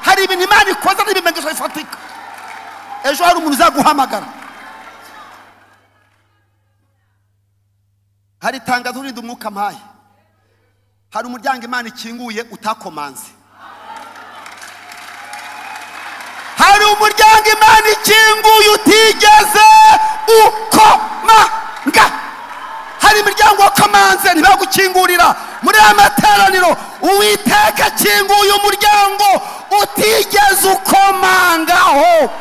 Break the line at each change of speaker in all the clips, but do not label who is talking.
hari ibintu imana ikoze n'ibimenyetso bifatika ejo hari umuntu uzaguhamagara hari itangazo urinda umwuka mpaye hari umuryango imana ikinguye utakomanze hari umuryango imana ikinguye utigeze ukomanga hari imiryango wakamanze ntibagukingurira muri aya materaniro uwiteka akinguye umuryango utigeze ukomangaho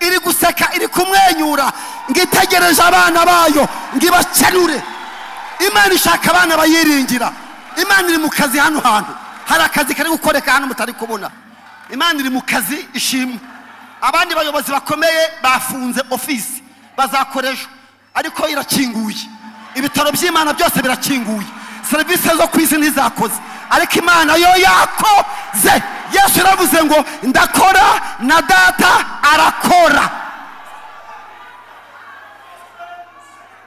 iri guseka iri kumwenyura ngo itegereje abana bayo ngo ibakenure imana ishaka abana bayiringira imana iri mu kazi hano hantu hari akazi kari gukoreka hano mutari kubona imana iri mu kazi ishimwe abandi bayobozi bakomeye bafunze ofisi bazakoresha ariko irakinguye ibitaro by'imana byose birakinguye serivisi zo ku isi ntizakoze ariko imana yo yakoze yesu yaravuze ngo ndakora na data arakora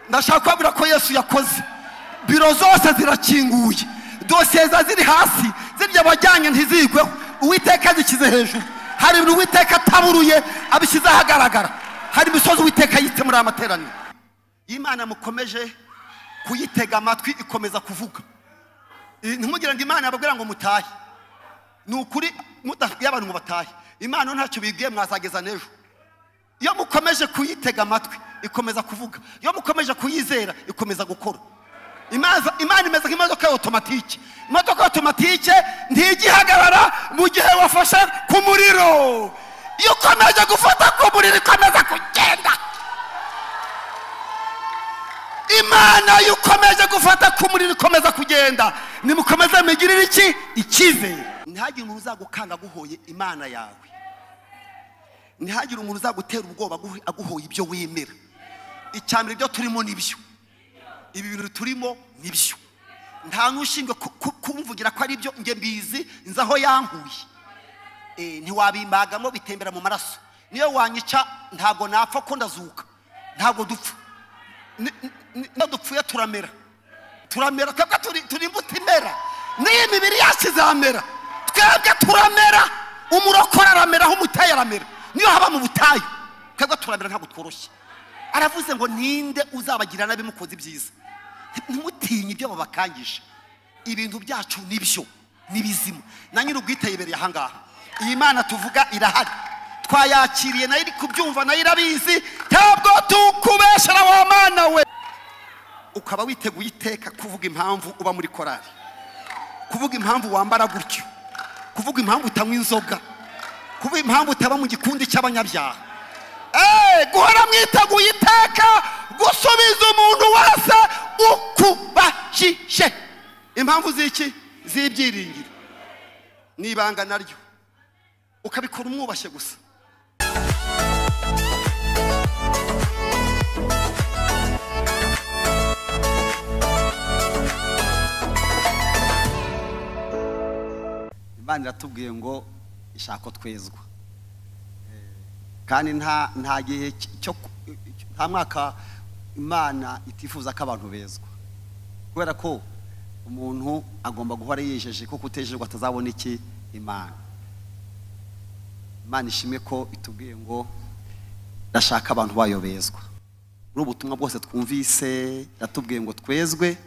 ndashaka kubabwira ko yesu yakoze biro zose zirakinguye dosiye ziba ziri hasi zirya abajyanye ntizigweho uwiteka zishyize hejuru hari ibintu uwiteka ataburuye abishyize ahagaragara hari imisozi uwiteka yitse muri aya materaniro iyo imana mukomeje kuyitega amatwi ikomeza kuvuga ntimugire ngo imana yababwira ngo mutahe ni ukuri mudafitiye abantu ngo batahe imana ntacyo bibwiye mwazageza n'ejo iyo mukomeje kuyitega amatwi ikomeza kuvuga iyo mukomeje kuyizera ikomeza gukora imana imeze nk'imodoka ya otomatike imodoka ya otomatike ntigihagarara mu gihe wafashe ku muriro iyo ukomeje gufata ku muriro ikomeza kugenda imana iyo ukomeje gufata ku muriro ikomeza kugenda nimukomeze mugirire iki icyizere ntihagire umuntu uzagukanga aguhoye imana yawe ntihagire umuntu uzagutera ubwoba aguhoye ibyo wemera icya mbere ibyo turimo nibyo ibi bintu turimo nibyo nta n'ushinzwe kumvugira ko ari byo nge mbizi nzi aho yankuye ntiwabimbagamo bitembera mu maraso niyo wanyica ntabwo napfa ko ndazuka ntabwo dupfa iyo dupfuye turamera turamera twebwe turi imbuto imera n'iyi mibiri yacu izamera twebwe turamera umurokore aramera aho umuteye aramera niyo haba mu butayu twebwe turamera ntabwo tworoshye aravuze ngo ninde uzabagira n'abimukoze ibyiza ntimutinye ibyo babakangije ibintu byacu nibyo nibizima na nyiri ubwiteyibereye ahangaha iyi mana tuvuga irahari twayakiriye nayo iri kubyumva nayo irabizi ntabwo tukubeshera wa mana we ukaba witeguye iteka kuvuga impamvu uba muri korari kuvuga impamvu wambara gutyo kuvuga impamvu utanywa inzoga kuvuga impamvu utaba mu gikundi cy'abanyabyaha guhora mwiteguye iteka gusubiza umuntu wese ukubashije impamvu z'iki z'ibyiringiro ni ibanga naryo ukabikora umwubashye gusa
imana iratubwiye ngo ishako twezwa kandi nta nta gihe cyo nta mwaka imana itifuza ko abantu bezwa kubera ko umuntu agomba guhora yijeje ko kutejejwe atazabona iki imana imana ishimwe ko itubwiye ngo ndashaka abantu bayo bezwa muri ubu butumwa bwose twumvise yatubwiye ngo twezwe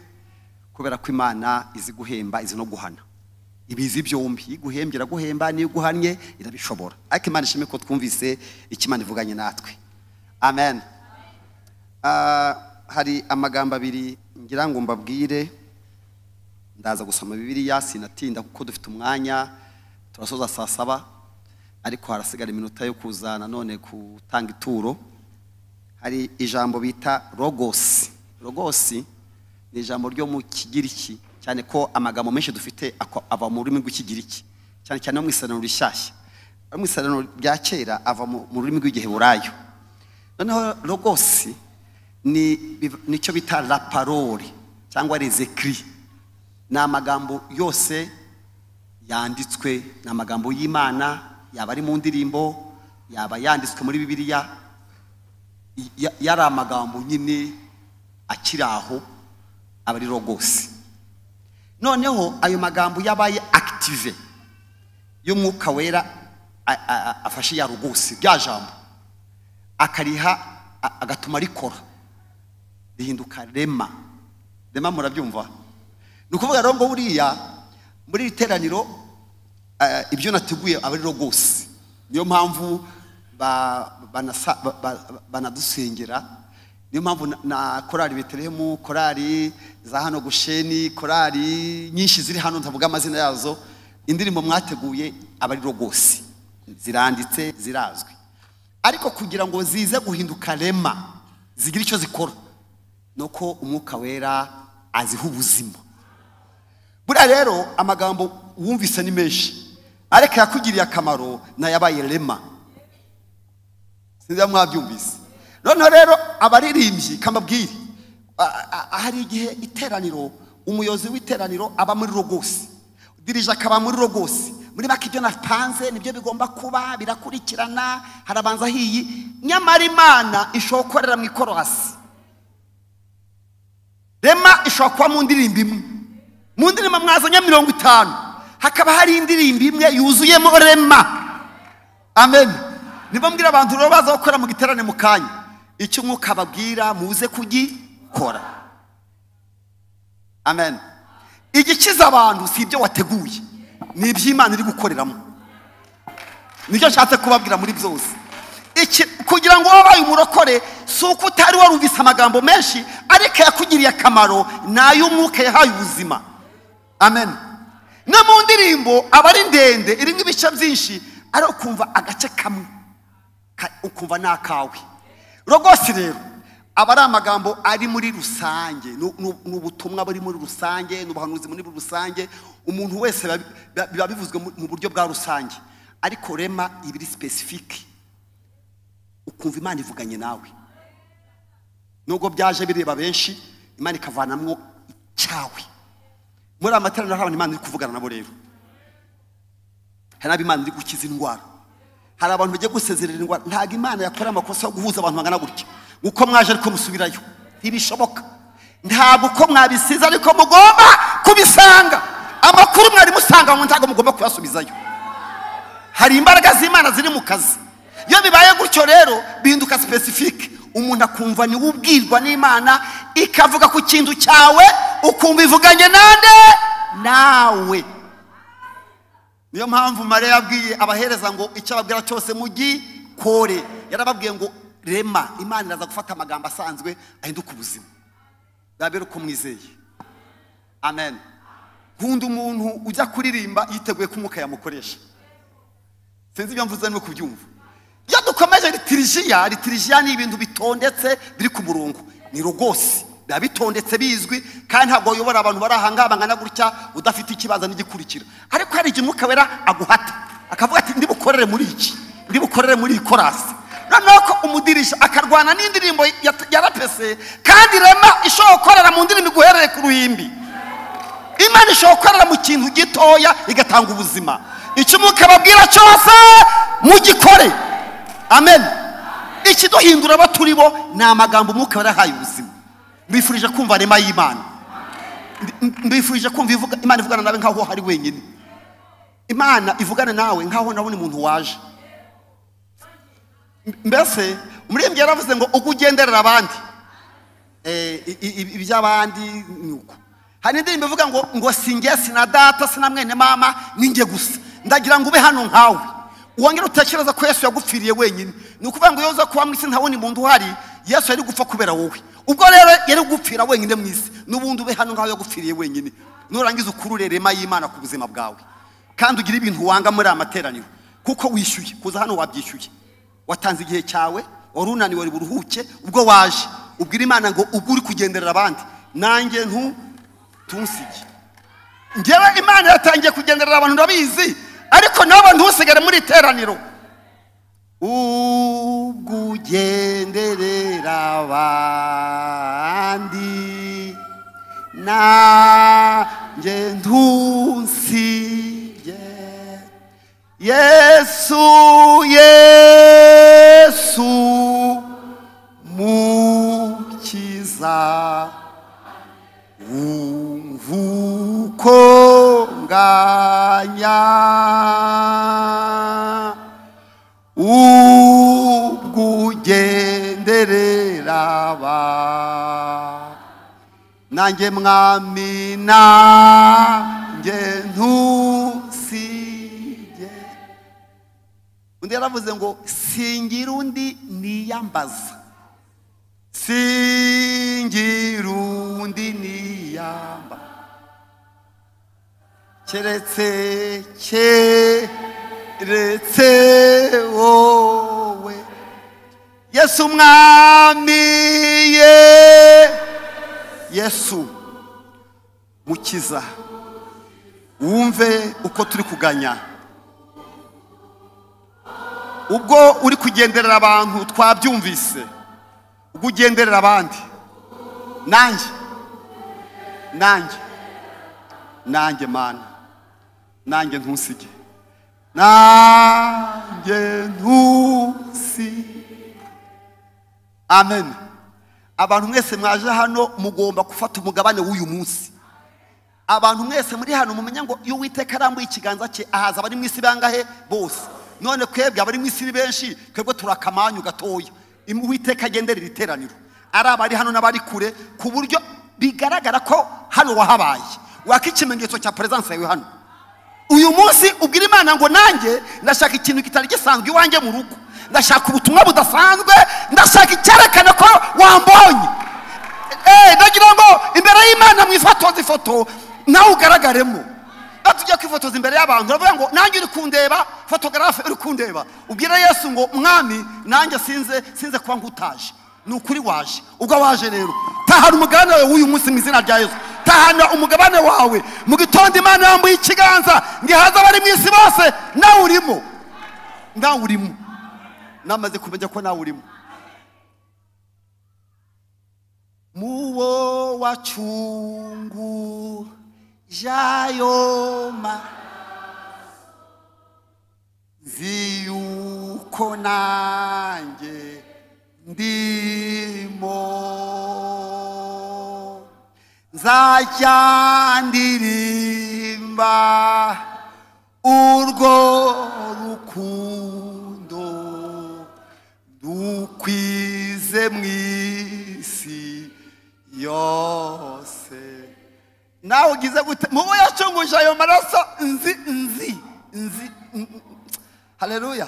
kubera ko imana izi guhemba izi no guhana ibizi byombi iyo iguhembye iraguhemba n'iyo iguhannye irabishobora ariko imana ishimwe ko twumvise icyo imana ivuganye natwe amen hari amagambo abiri ngira ngo mbabwire ndaza gusoma bibiriya sinatinda kuko dufite umwanya turasoza saa saba ariko harasigara iminota yo kuza nanone gutanga ituro hari ijambo bita rogosi rogosi ni ijambo ryo mu kigiriki cyane ko amagambo menshi dufite ava mu rurimi rw'ikigiriki cyane cyane no mu isano rishyashya no mu isano rya kera ava mu rurimi rw'igiheburayo noneho rogosi nicyo bita raparori cyangwa rezekiri ni amagambo yose yanditswe ni amagambo y'imana yaba ari mu ndirimbo yaba yanditswe muri bibiliya yari amagambo nyine akiri aho aba ari rogosi noneho ayo magambo yabaye akitive y'umwuka wera
a- a- a- afashe ya rugusi rya jambo akariha a- agatuma rikora rihinduka rema rema murabyumva ni ukuvuga rero ngo buriya muri iri teraniro eh, ibyo nateguye aba ari rwose niyo mpamvu ba- banasa- ba- ba- banadusengera niyo mpamvu na- na korari betelehemu korari za hano gusheni korari nyinshi ziri hano ntavuga amazina yazo indirimbo mwateguye aba ari rwose ziranditse zirazwi ariko kugira ngo zize guhinduka rema zigira icyo zikora ni uko umwuka wera aziha ubuzima buriya rero amagambo wumvise ni menshi ariko yakugiriye akamaro nayabaye rema sinzi niba mwabyumvise noneho rero abaririmbyi kamabwire a- a- hari igihe iteraniro umuyobozi w'iteraniro aba muri rogose dirije akaba muri rogose muri make ibyo natanze nibyo bigomba kuba birakurikirana harabanza hiyi nyamara imana ishobora gukorera mu ikorasi rema ishobora kuba mu ndirimbo imwe mu ndirimbo mwazanye mirongo itanu hakaba hari indirimbo imwe yuzuyemo rema amen niba mbwira abantu rero baza gukora mu giterane mu kanya icyo umwuka ababwira muze kugikora amen igikiza abantu si ibyo wateguye ni iby'imana iri gukoreramo nicyo nshatse kubabwira muri byose Iki- kugira ngo wabaye umurokore si uko utari warumvise amagambo menshi ariko yakugiriye akamaro ni ay'umwuka yahaye ubuzima amen no mu ndirimbo aba ari ndende irimo ibice byinshi ariko ukumva agace kamwe Ka- ukumva ni akawe rwose rero aba ari amagambo ari muri rusange ni ni- ni ubutumwa buri muri rusange ni ubuhanuzi muri rusange umuntu wese biba- biba biba bivuzwe mu- mu buryo bwa rusange ariko rema ibiri sipesifike ukumva imana ivuganye nawe nubwo byaje bireba benshi imana ikavanamwo icyawe muri aya materaniro hari abantu imana iri kuvugana nabo rero hari n'abo imana iri gukiza indwara hari abantu bagiye gusezerera indwara ntabwo imana yakora amakosa yo guhuza abantu bangana gutya uko mwaje ariko musubirayo ntibishoboka ntabwo uko mwabisize ariko mugomba kubisanga amakuru mwari musanga ngo ntabwo mugomba kuyasubizayo hari imbaraga z'imana ziri mu kazi iyo bibaye gutyo rero bihinduka sipesifike umuntu akumva niwe ubwirwa n'imana ikavuga ku kintu cyawe ukumva ivuganye nande nawe niyo mpamvu mariya yabwiye abahereza ngo icyo ababwira cyose mugikore yarababwiye ngo rema imana iraza gufata amagambo asanzwe ahinduka ubuzima biba uko mwizeye amen nkunda umuntu ujya kuririmba yiteguye ko umwuka yamukoresha sinzi ibyo mvuze no kubyumva iyo dukomeje ritirijiya ritirijiya ni ibintu bitondetse biri ku murongo ni rwose biba bitondetse bizwi kandi ntabwo wayobora abantu bari aha ngaha bangana gutya udafite ikibanza n'igikurikira ariko hari igihe umwuka wera aguhata akavuga ati ndibukorere muri iki ndibukorere muri iyi korasi noneho ko umudirisha akarwana n'indirimbo ya- ya rapese kandi rema ishobora gukorera mu ndirimbo iguhereye ku ruhimbi imana ishobora gukorera mu kintu gitoya igatanga ubuzima icyo umwuka ababwira cyose mugikore amen ikiduhindura abo turi bo ni amagambo umwuka yarahaye ubuzima mbifurije kumva rema y'imana Mbi- mbifurije kumva ivuga- imana ivugana nawe nk'aho hari wenyine imana ivugana nawe nk'aho nawe ni umuntu waje M- mbese umuririmbyi yaravuze ngo ubwo ugenderera abandi eh, i- i- i- iby'abandi ni uko hari indirimbo ivuga ngo ngo sinjye sina data sina mwene mama ninjye gusa ndagira ngo ube hano nkawe wongere utekereza ko yesu yagupfiriye wenyine ni ukuvuga ngo iyo uza kuba mu isi nta wundi muntu uhari yesu yari gupfa kubera wowe ubwo rero yari gupfira wenyine mu isi n'ubundi ube hano nkaho yagupfiriye wenyine nurangiza ukurure rema y'imana ku buzima bwawe kandi ugire ibintu wanga muri aya materaniro kuko wishyuye kuza hano wabyishyuye watanze igihe cyawe wari unaniwe wari buruhuke ubwo waje ubwira imana ngo ubwo uri kugenderera abandi nanjye ntu tunsige ngewe imana yatangiye kugenderera abantu ndabizi ariko nawe ntusigare muri iteraniro ubwo ugenderera abandi nanjye ntunsige yesu yesu mukiza umvukonganya ubwugenderera ba nanjye mwami nanjye ntusige undi yaravuze ngo singira undi niyambaza singira undi niyamba keretse keretse wowe yesu umwami ye yesu mukiza wumve uko turi kuganya ubwo uri kugenderera abantu twabyumvise ubwo ugenderera abandi nanjye nanjye nanjye mana nanjye ntusige nanjye ntusige amen abantu mwese mwaje hano mugomba gufata umugabane w'uyu munsi abantu mwese muri hano mumenya ngo iyo uwiteka arambuye ikiganza cye ahaza abari mu isi bangahe bose none kwebwe abari mu isi ni benshi twebwe turakamanyu gatoya Im- uwiteka agenderera iteraniro ari abari hano n'abari kure ku buryo bigaragara ko hano wahabaye waka ikimenyetso cya peresanse yawe hano uyu munsi ubwira imana ngo nanjye ndashaka ikintu kitari gisanzwe iwanjye mu rugo ndashaka ubutumwa budasanzwe ndashaka icyerekana ko wambonye Eh, ndagira ngo imbere y'imana mwifotoze ifoto nawe ugaragaremo batujya kwifotoza imbere y'abantu baravuga ngo nanjye uri kundeba fotogarafe uri kundeba ubwira yesu ngo mwami nanjye sinze sinze kuba nkutaje ni ukuri waje ubwo waje rero tahana umugabane wawe w'uyu munsi mu izina rya yesu tahana umugabane wawe mu gitondo imana yambuye ikiganza ngihaza abari mu isi bose nawe urimo nawe urimo namaze kumenya ko nawe urimo muwo wacungu jayo mazi yuko nanjye ndimo nzajya ndirimba urwo rukundo dukwize mu isi yose nawe ugize gute mubo yacunguje ayo maraso nzi nzi nzi haleluya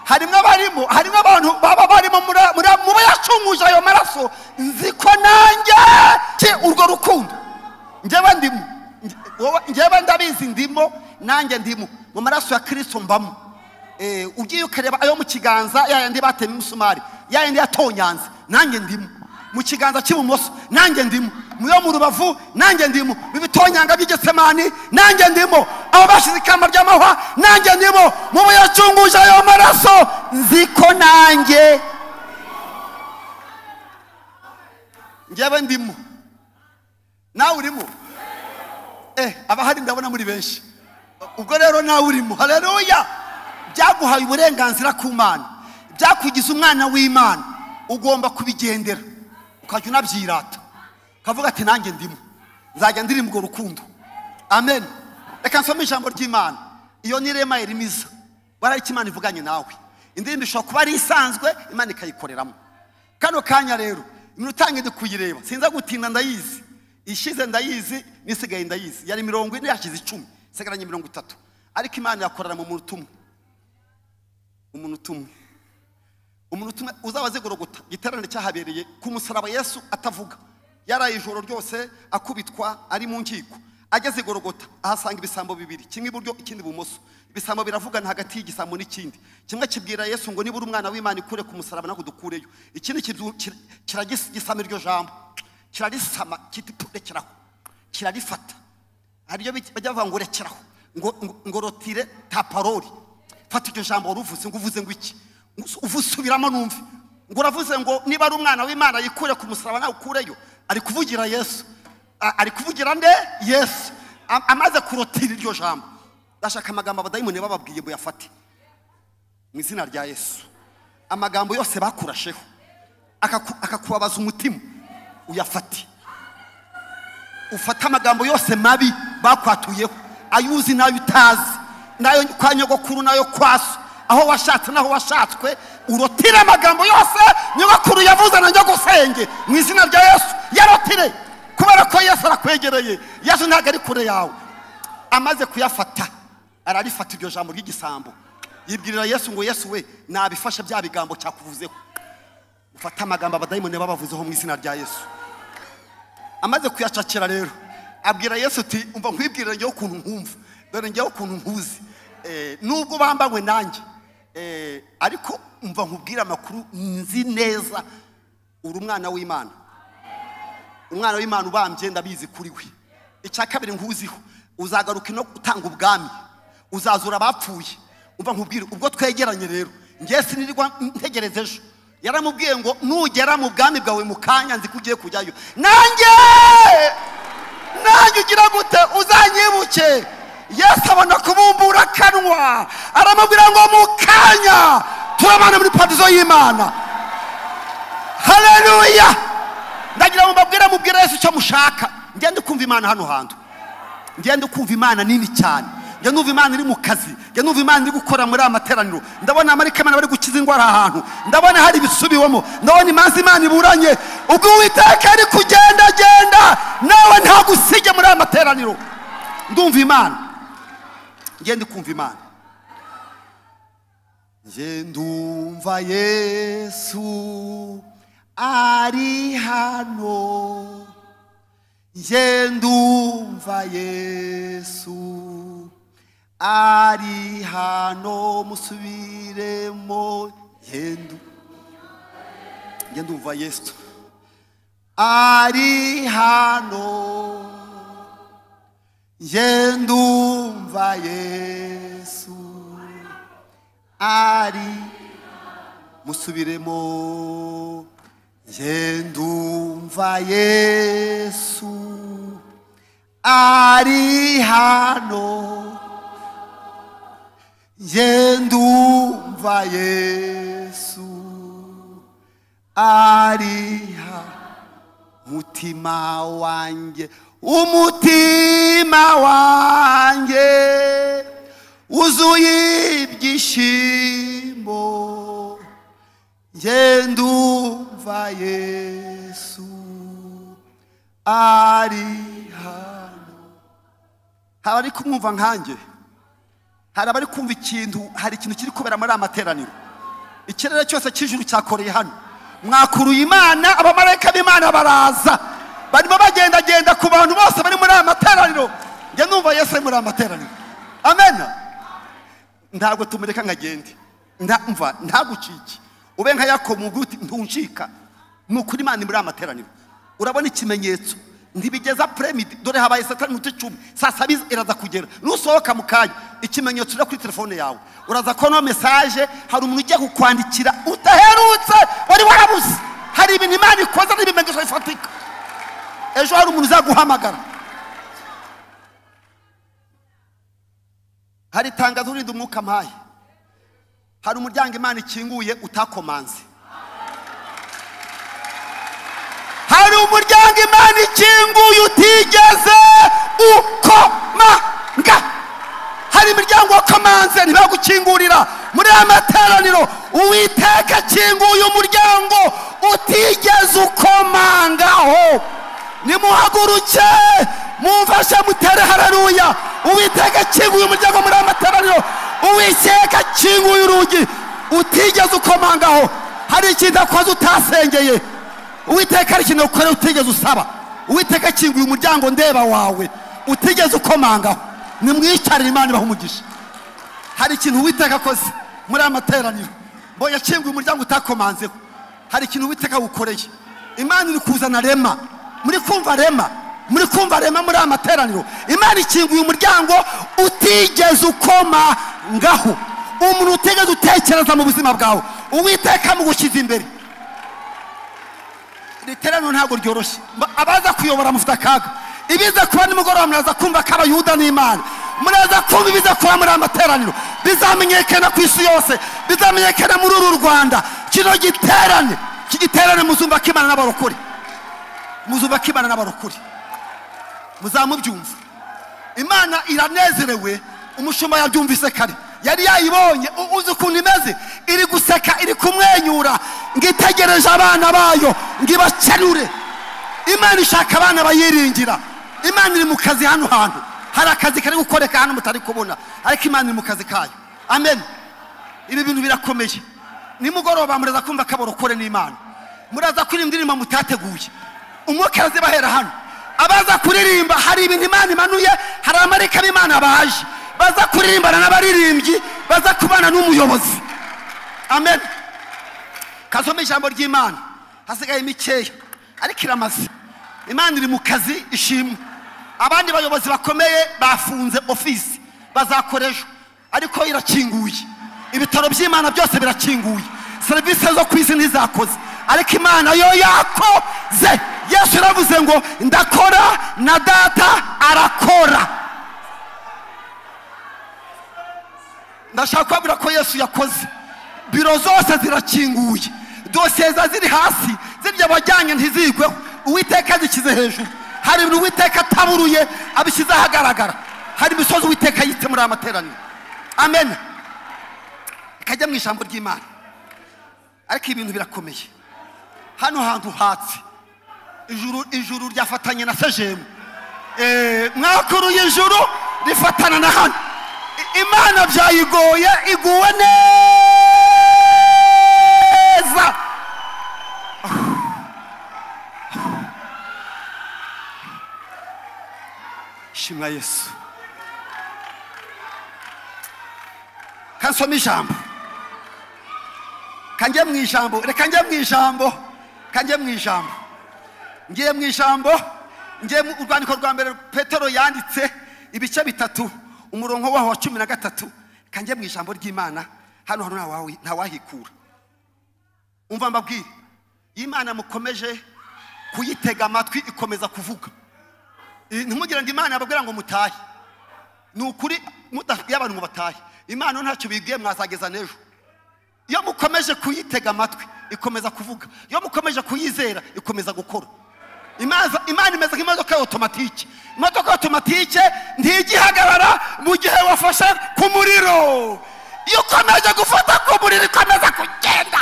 harimo abarimo harimo abantu baba barimo muri- muri mubo yacunguje ayo maraso nzi ko nanjye ki urwo rukundo njyewe ndimo Nje- wowe- njyewe ndabizi ndimo nanjye ndimo mu maraso ya kirisito mbamo Eh, ugiye ukareba ayo mu kiganza ya yandi batema imisumari ya yandi yatonyanze nanjye ndimo mu kiganza cy'ibumoso nanjye ndimo mu yo mu rubavu nanjye ndimo mu bitonyanga by'igisemani nanjye ndimo abo bashyize ikamba ry'amahwa nanjye ndimo mu bo yacunguje ayo maraso nzi ko nanjye njyewe ndimo nawe urimo eh abahari ndabona muri benshi ubwo rero nawe urimo haleluya byaguhaye uburenganzira ku mana byakugize umwana w'imana ugomba kubigendera ukajya unabyirata ukavuga ati nanjye ndimo nzajya ndirimba urwo rukundo amen reka nsome ijambo ry'imana iyo ni rema irimiza barari icyo imana ivuganye nawe indirimbo ishobora kuba ari isanzwe imana ikayikoreramo kano kanya rero iminota ngende kuyireba sinza gutinda ndayizi ishize ndayizi n'isigaye ndayizi yari mirongo ine yashize icumi isigaranye mirongo itatu ariko imana yakorera mu muntu umwe umuntu umwe umuntu umwe uzaba azigorogota igiterane cyahabereye ku musaraba yesu atavuga yaraye ijoro ryose akubitwa ari mu nkiko ageze igorogota ahasanga ibisambo bibiri kimwe iburyo ikindi ibumoso ibisambo biravugana hagati y'igisambo n'ikindi kimwe kibwira yesu ngo nibura umwana w'imana ikure ku musaraba ntabwo dukureyo ikindi kibyu- kira- kiragisama iryo jambo kirarisama kiti "Pu, rekeraho kirarifata haribyo bajya bavuga ngo rekeraho ngo ngo- ngo rotire ta parori fata iryo jambo wari uvuze ngo uvuze ngo iki uvu subiramo numve ngo uravuze ngo niba ari umwana w'imana yikure ku musaraba nawe ukureyo ari kuvugira yesu A- ari kuvugira nde yesu Am- amaze kurotira iryo jambo ndashaka amagambo abadayimoni bababwiye ngo yafate mu izina rya yesu amagambo yose bakurasheho akaku- akakubabaza umutima uyafate ufata amagambo yose mabi bakwatuyeho ayo uzi n'ayo utazi n'ayo kwa nyogokuru n'ayo kwa so aho washatse n'aho washatswe urotire amagambo yose nyogokuru yavuze na nyogosenge mu izina rya yesu yarotire kubera ko yesu arakwegereye yesu ntabwo ari kure yawe amaze kuyafata ararifata iryo jambo ry'igisambo yibwirira yesu ngo yesu we nabifashe bya bigambo cyakuvuzeho ufate amagambo abadayimoni babavuzeho mu izina rya yesu amaze kuyacakira rero abwira yesu uti umva nkwibwirire ngewe ukuntu nkumva dore ngewe ukuntu nkuzi Eh, nubwo bambanywe nanjye Eh, ariko umva nkubwire amakuru nzi neza uri umwana w'imana umwana w'imana ubambye ndabizi kuri we icya kabiri nkuziho uzagaruka no gutanga ubwami uzazura abapfuye umva nkubwire ubwo twegeranye rero ngewe sinirirwa ntegereza ejo yaramubwiye ngo nugera mu bwami bwawe mu kanya nzi ko ugiye kujyayo nanjye nanjye ugira gute uzanyibuke yesu abona kubumbura akanwa aramubwira ngo mu kanya turabana muri paradizo y'imana haleluya ndagira ngo mbabwire mubwire yesu icyo mushaka ngende kumva imana hano hantu ngende kumva imana nini cyane njya numva imana iri mu kazi njya numva imana iri gukora muri aya materaniro ndabona abarikamana bari gukiza indwara ahantu ndabona hari ibisubiwemo ndabona imanza imana iburanye ubwo uwiteka ari kugendagenda nawe ntagusige muri aya materaniro ndumva imana ngende kumva imana Nge ndumva Yesu ari hano Nge ndumva Yesu ari hano musubiremo Nge ndu- Nge ndumva Yesu ari hano Nge ndumva Yesu ari musubiremo nge ndumva yesu ari hano nge ndumva yesu ari hano mutima wanjye umutima wanjye wuzuye ibyishimo nge ndumva yesu ari hano hari abari kumwumva nkanjye hari abari kumva ikintu hari ikintu kiri kubera muri aya materaniro ikirere cyose cy'ijuru cyakoreye hano mwakuruye imana abamarayika b'imana baraza barimo bagendagenda ku bantu bose bari muri aya materaniro njye numva yesu ari muri aya materaniro amen ntabwo tumureka ngo agende Nta- mva ntagucike ube nka yakobo uvuge uti ntuncika ni ukuri imana iri muri aya materaniro urabona ikimenyetso ntibigeza premidi dore habaye saa tanu n'iminota icumi saa saba iz- iraza kugera nusohoka mu kanya ikimenyetso uri kuri telefone yawe uraza kubona mesaje hari umuntu ugiye kukwandikira udaherutse wari warabuze hari ibintu imana ikoze n'ibimenyetso bifatika ejo hari umuntu uzaguhamagara hari itangazo urinde umwuka mpaye hari umuryango imana ikinguye utakomanze hari umuryango imana ikinguye utigeze ukomanga hari imiryango wakomanze ntibagukingurira muri aya materaniro uwiteka akinguye umuryango utigeze ukomangaho nimuhaguruke mumfashe mutere hararuya uwiteka akinguye umuryango muri aya materaniro uwiteka akinguye urugi utigeze ukomangaho hari ikintu akoze utasengeye uwiteka ari ikintu ukorera utigeze usaba uwiteka akinguye umuryango ndeba wawe utigeze ukomangaho nimwicarire imana ibaha umugisha hari ikintu uwiteka akoze muri aya materaniro mbonye akinguye umuryango utakomanzeho hari ikintu uwiteka gukoreye imana iri kuzana rema muri kumva rema muri kumva rema muri aya materaniro imana ikinguye umuryango utigeze ukomangaho umuntu utigeze utekereza mu buzima bwawe uwiteka mugushyize imbere riterano ntabwo ryoroshye Ba- abaza kuyobora mufite akaga ibiza kuba nimugoroba muraza kumva ko abayuda n'imana muraza kumva ibiza kuba muri aya materaniro bizamenyekana ku isi yose bizamenyekana muri uru rwanda kino giterane iki giterane muzumva ko imana n'abarokore muzumva ko imana n'abarokore muzamubyumva imana iranezerewe umushumba yabyumvise kare yari yayibonye U- uzi ukuntu imeze ngitegereje abana bayo ngibakenure imana ishaka abana bayiringira imana iri mu kazi hano hantu hari akazi kari gukoreka hano mutari kubona ariko imana iri mu kazi kayo amen ibi bintu birakomeye nimugoroba muraza kumva kaborokore n'imana muraza kuririmba indirimbo mutateguye umwuka arazi bahera hano abaza kuririmba hari ibintu imana imanuye hari amarika b'imana baje baza kuririmbana n'abaririmbyi baza kubana n'umuyobozi amen kasome ijambo ry'imana hasigaye mikeya ariko iramaze imana iri mu kazi ishimwe abandi bayobozi bakomeye bafunze ofisi bazakoreshwa ariko irakinguye ibitaro by'imana byose birakinguye serivisi zo ku isi ntizakoze ariko imana yo yakoze yesu yaravuze ngo ndakora na data arakora ndashaka kubabwira ko yesu yakoze biro zose zirakinguye dosiye ziba ziri hasi zirya abajyanye ntizigweho uwiteka azishyize hejuru hari ibintu uwiteka ataburuye abishyize ahagaragara hari imisozi uwiteka yitse muri aya materaniro amen ikajya mu ijambo ry'imana ariko ibintu birakomeye hano hantu hatse ijuru ijuru ryafatanye na sejemu Eh, mwakuruye ijuru rifatana na hano I- imana byayigoye iguwe neza shimwa yesu kansoma ijambo kanjye mu ijambo reka njye mu ijambo kanjye mu ijambo ngiye mu ijambo ngiye mu urwandiko rwa mbere petero yanditse ibice bitatu umurongo waho wa cumi na gatatu kanjye mu ijambo ry'imana hano hano ntawahi- ntawahikura umva mbabwire iyo imana mukomeje kuyitega amatwi ikomeza kuvuga Eh, ntimugire ngo imana yababwira ngo mutahe ni ukuri mudabwiye abantu ngo batahe imana ntacyo bibwiye mwazageza n'ejo iyo mukomeje kuyitega amatwi ikomeza kuvuga iyo mukomeje kuyizera ikomeza gukora Imaza- imana imeze nk'imodoka ya otomatike imodoka ya otomatike ntigihagarara mu gihe wafashe ku muriro iyo ukomeje gufata ku muriro ikomeza kugenda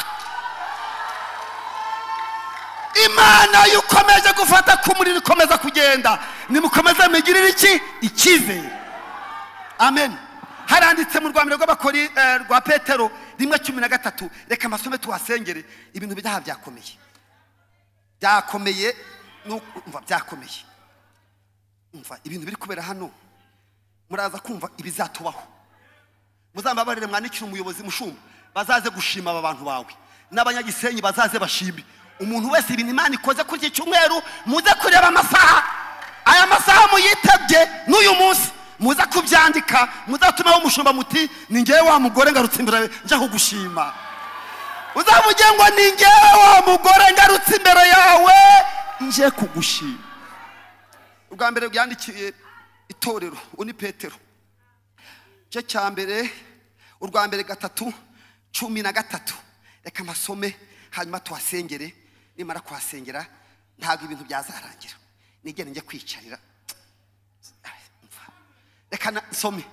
imana iyo ukomeje gufata ku muriro ikomeza kugenda nimukomeze mugirire iki icyizere amen haranditse mu rwanda rw'abakori eh, rwa petero rimwe cumi na gatatu reka amasome tuhasengere ibintu byaha byakomeye byakomeye no kumva byakomeye umva ibintu biri kubera hano muraza kumva ibizatubaho muzambabarire mwandikire umuyobozi mushumba bazaze gushima aba bantu bawe n'abanyagisenyi bazaze bashime umuntu wese ibintu imana ikoze kuri iki cyumweru muze kureba amasaha aya masaha muyitebye n'uyu munsi muze kubyandika muzatumaho umushumba muti ni ngewe wa mugore ngarutse imbere njya kugushima uzavuge ngo ni ngewe wa mugore ngarutse imbere yawe nje kugushima ubwa mbere byandikiye itorero uwo ni petero igice cya mbere urwa mbere gatatu cumi na gatatu reka amasome hanyuma tuhasengere nimara kuhasengera ntabwo ibintu byazarangira nigere njye kwicarira reka na- nsome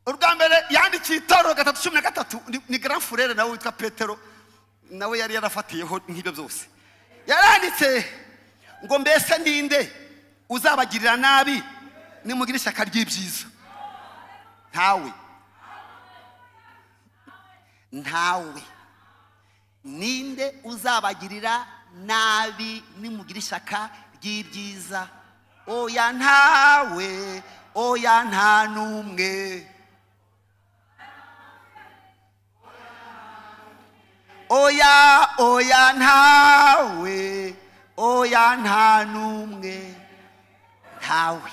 urwa mbere yandikiye itorero gatatu cumi na gatatu ni- ni grand furere nawe witwa petero nawe yari yarafatiyeho nk'ibyo byose yaranditse ngo mbese ninde uzabagirira nabi nimugire ishyaka ry'ibyiza ntawe ntawe ninde uzabagirira nabi nimugira ishyaka ry'ibyiza oya ntawe oya nta n'umwe oya oya ntawe oya nta n'umwe ntawe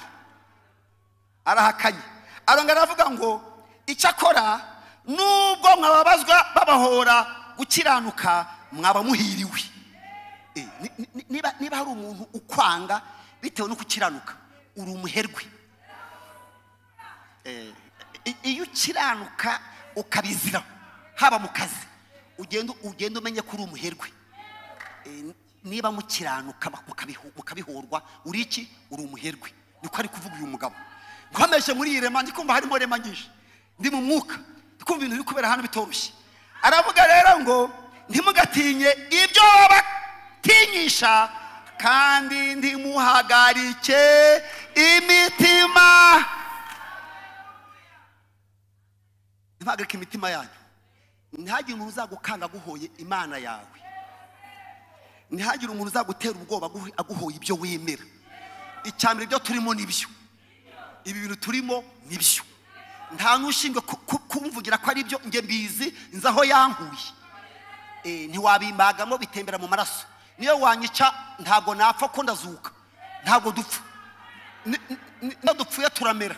arahakanye arongera aravuga ngo icyo akora nubwo mwababazwa babahora gukiranuka mwaba muhiriwe Eh, ni- ni- ni- niba niba hari umuntu ukwanga bitewe no gukiranuka uri umuherwe Eh, i- iyo ukiranuka ukabizira haba mu kazi ugenda ugenda umenye ko uri umuherwe Eh, niba mukiranuka mukabihu- mukabihorwa uri iki uri umuherwe niko ari kuvuga uyu mugabo nkomeje muri iyi rema ndi kumva harimo rema nyinshi ndi mu mwuka ndi kumva ibintu biri kubera hano bitoroshye aravuga rero ngo ntimugatinye ibyo babatinyisha kandi ntimuhagarike imitima ntimuhagarike imitima yanyu ntihagire umuntu uzagukanga aguhoye imana yawe ntihagire umuntu uzagutera ubwoba agu- aguhoye ibyo wemera icya mbere ibyo turimo nibyo ibi bintu turimo nibyo nta n'ushinzwe ku- ku- kumvugira ko ari byo njye mbizi nzi aho yankuye Eh, ntiwabimbagamo bitembera mu maraso niyo wanyica ntabwo napfa ko ndazuka ntabwo dupfa Ni- ni- ni- niyo dupfuye turamera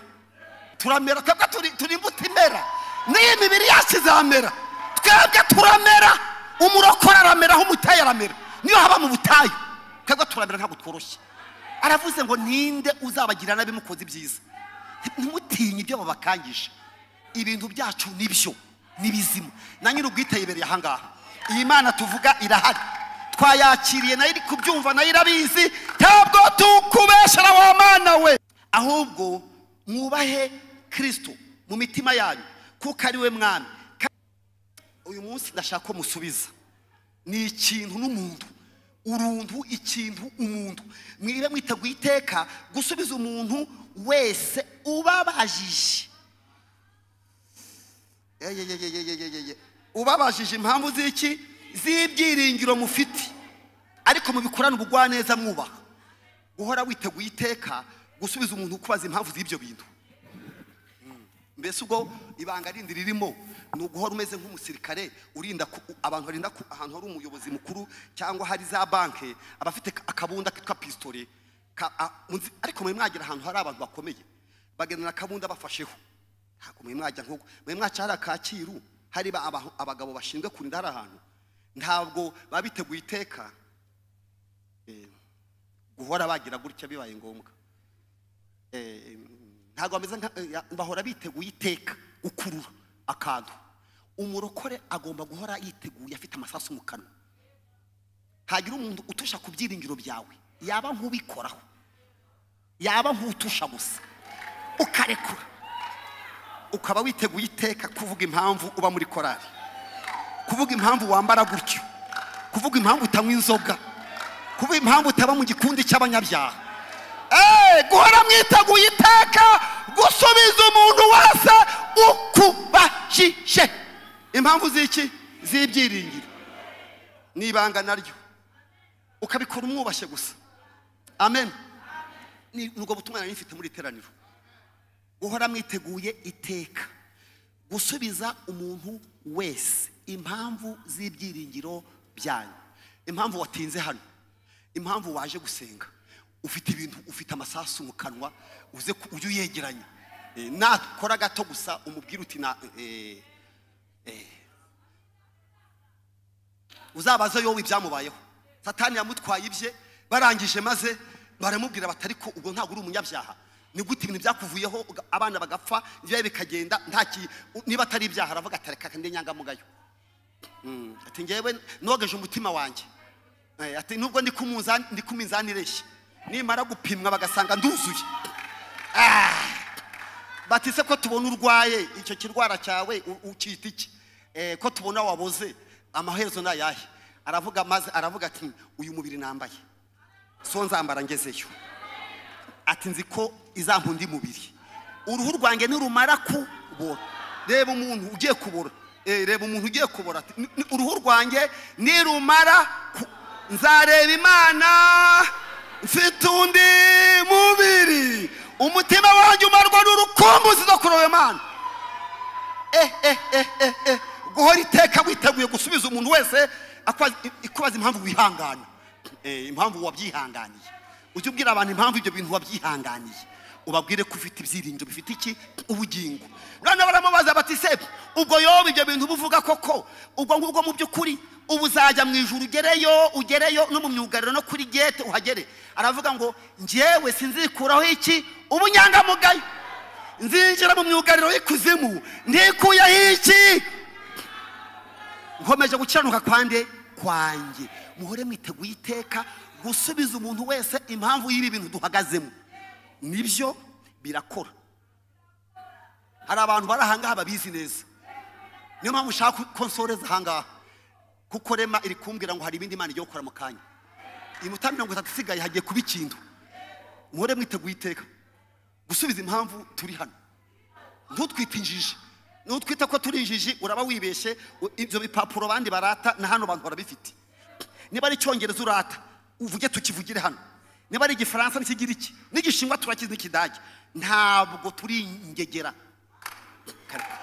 turamera twebwe turi- turi imbuto imera n'iyi mibiri yacu izamera twebwe turamera umurokore aramera aho umutayi aramera niyo haba mu butayu twebwe turamera ntabwo tworoshye aravuze ngo ninde uzabagira nabi mukoze ibyiza ntimutinye ibyo babakangisha ibintu byacu nibyo ni bizima na nyiri ubwitayibereye ahangaha iyi mana tuvuga irahari twayakiriye nayo iri kubyumva nayo irabizi ntabwo tukubeshera wa mana we ahubwo mwubahe kirisito mu mitima yanyu kuko ari we mwami Ka- uyu munsi ndashaka ko musubiza ni ikintu n'umuntu uruntu ikintu umuntu mwibe mwiteguye iteka gusubiza umuntu wese ubabajije Eyeyeyeyeyeyeye. ubabajije impamvu z'iki z'ibyiringiro mufite ariko mubikorane ubugwaneza mwubaha guhora witeguye iteka gusubiza umuntu ukubaza impamvu z'ibyo bintu Mm. mbese ubwo ibanga rindi ririmo ni uguhora umeze nk'umusirikare urinda ku- abantu barinda ku- ahantu hari umuyobozi mukuru cyangwa hari za banki abafite ka- akabunda kitwa pisitore ka- a- munzi- ariko muri mwagera ahantu hari abantu bakomeye bagendana akabunda bafasheho ntabwo muri mwajya nk'uko muri mwaca hari akakiru hari ba- aba- abagabo bashinzwe kurinda hari ahantu ntabwo baba biteguye iteka eh, guhora bagira gutya bibaye ngombwa Eh, ntabwo bameze nka eh, ya- bahora biteguye iteka gukurura akantu umurokore agomba guhora yiteguye afite amasasu mu kanwa hagira umuntu utusha ku byiringiro byawe yaba nk'ubikoraho yaba nk'utusha gusa ukarekura ukaba witeguye iteka kuvuga impamvu uba muri korari kuvuga impamvu wambara gutyo kuvuga impamvu utanywa inzoga kuvuga impamvu utaba mu gikundi cy'abanyabyaha Eh, guhora mwiteguye iteka gusubiza umuntu wese ukubajije impamvu z'iki z'ibyiringiro ni ibanga naryo ukabikora umwubashye gusa amen ni ni ubwo butumwa nari mfite muri iteraniro guhora mwiteguye iteka gusubiza umuntu wese impamvu z'ibyiringiro byanyu impamvu watinze hano impamvu waje gusenga ufite ibintu ufite amasasu mu kanwa uze ku- ujye uyegeranya Eh, nakora gato gusa umubwire uti na eh, eh. uzabaze yowe ibyamubayeho satani yamutwaye ibye barangije maze baramubwira bati ariko ubwo ntabwo uri umunyabyaha ni gute ibintu byakuvuyeho uga- abana bagapfa ibyawe bikagenda nta ki- u- niba atari ibyaha aravuga ati reka ndi nyangamugayo Mm, ati ngewe nogeje umutima wanjye Eh, ati nubwo ndi ku munzani- ndi ku minzani ireshya nimara gupimwa bagasanga nduzuye batise ko tubona urwaye icyo kirwara cyawe u- ukita iki Eh, ko tubona waboze amaherezo ni ayahe aravuga maze aravuga ati uyu mubiri nambaye so nzambara ngezeyo ati nzi ko izampa undi mubiri uruhu rwanjye nirumara kubora reba umuntu ugiye kubora Eh, reba umuntu ugiye kubora ati, "Ni- ni- uruhu rwanjye nirumara ku- nzareba imana mfite undi mubiri umutima wanjye umarwa n'urukumbuzi zo kuroba imana eh, eh, eh, eh, eh. guhora iteka witeguye gusubiza umuntu wese akwa- ikubaza impamvu wihangana Eh, impamvu wabyihanganiye ujye ubwira abantu impamvu ibyo bintu wabyihanganiye ubabwire ko ufite ibyiringiro bifite iki ubugingo noneho baramubaza bati se ubwo yoba ibyo bintu uba uvuga koko ubwo ngubwo mu by'ukuri ubu uzajya mu ijuru ugereyo ugereyo no mu myugariro no kuri gete uhagere aravuga ngo njyewe sinzikuraho iki ubunyangamugayo nzinjira mu myugariro y'ikuzimu ntikuyeho iki nkomeje gukiranuka kwande kwanjye muhore mwiteguye iteka gusubiza umuntu wese impamvu y'ibi bintu duhagazemo nibyo birakora hari abantu bari ahangaha babizi neza niyo mpamvu ushaka ko nsoreza ahangaha kuko rema iri kumbwira ngo hari ibindi imana igiye gukora mu kanya iyi mutaha mirongo itatu isigaye hagiye kuba ikintu muhore mwiteguye iteka gusubiza impamvu turi hano ntutwite injiji nutwita ko turi injiji uraba wibeshye u- ibyo bipapuro abandi barata na hano abantu barabifite niba ari icyongereza urata uvuge tukivugire hano niba ari igifaransa n'ikigiriki n'igishinwa turakizi n'ikidage ntabwo turi ingegera Kare-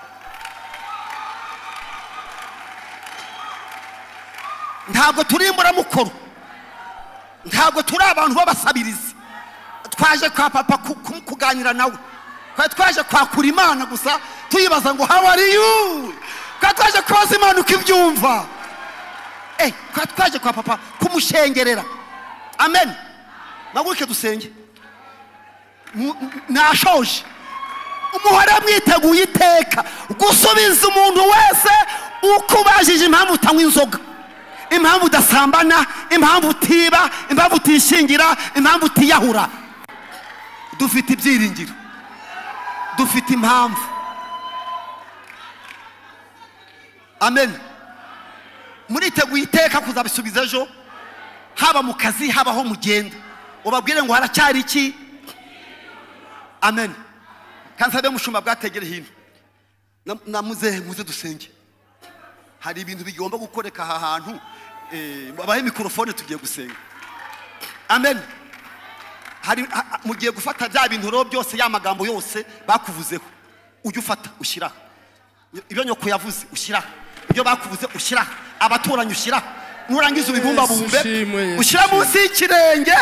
ntabwo turi imburamukoro ntabwo turi abantu b'abasabirizi twaje kwa papa ku- ku- kuganira nawe twari twaje kwakura imana gusa tuyibaza ngo how are you twari twaje kubaza imana uko ibyumva Eh, twari twaje kwa papa kumushengerera amen maguruke dusenge Mu- nashoje umuhore mwiteguye iteka gusubiza umuntu wese uko ubajije impamvu utanywa inzoga impamvu udasambana impamvu utiba impamvu utishingira impamvu utiyahura dufite ibyiringiro dufite impamvu amen muriteguye iteka kuzabisubiza ejo haba mu kazi haba aho mugenda ubabwire ngo haracyari iki amen kandi sabe mushumba bwategere hino Na- namuze muze dusenge hari ibintu bigomba gukoreka aha hantu eh, babahe mikorofone tugiye gusenga amen hari ha- ha- mugiye gufata bya bintu rero byose ya magambo yose bakuvuzeho ujye ufata ushyiraho ibyo nyoko yavuze ushyiraho ibyo bakuvuze ushyiraho abaturanyi ushyiraho nurangiza ubibumbabumbe
ushimwe, Yesu,
ushyira munsi y'ikirenge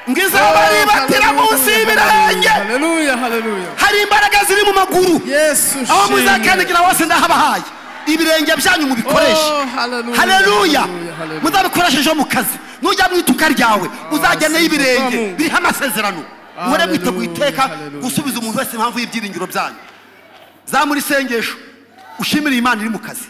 ngo izaba ribatira munsi y'ibirenge
haleluya haleluya
hari imbaraga ziri mu maguru
yesu
aho
ushimwe.
muzakandagira hose ndahabahaye ibirenge byanyu mubikoreshe
Oh, hallelujah,
haleluya
hallelujah, hallelujah.
muzabikoreshe ejo mu kazi nujya mu ituka ryawe uzageneyo ibirenge
Mungu.
biriho amasezerano muhore
Hallelujah,
mwiteguye iteka
hallelujah.
gusubiza umuntu wese impamvu y'ibyiringiro byanyu zamura isengesho ushimire iyi Imana iri mu kazi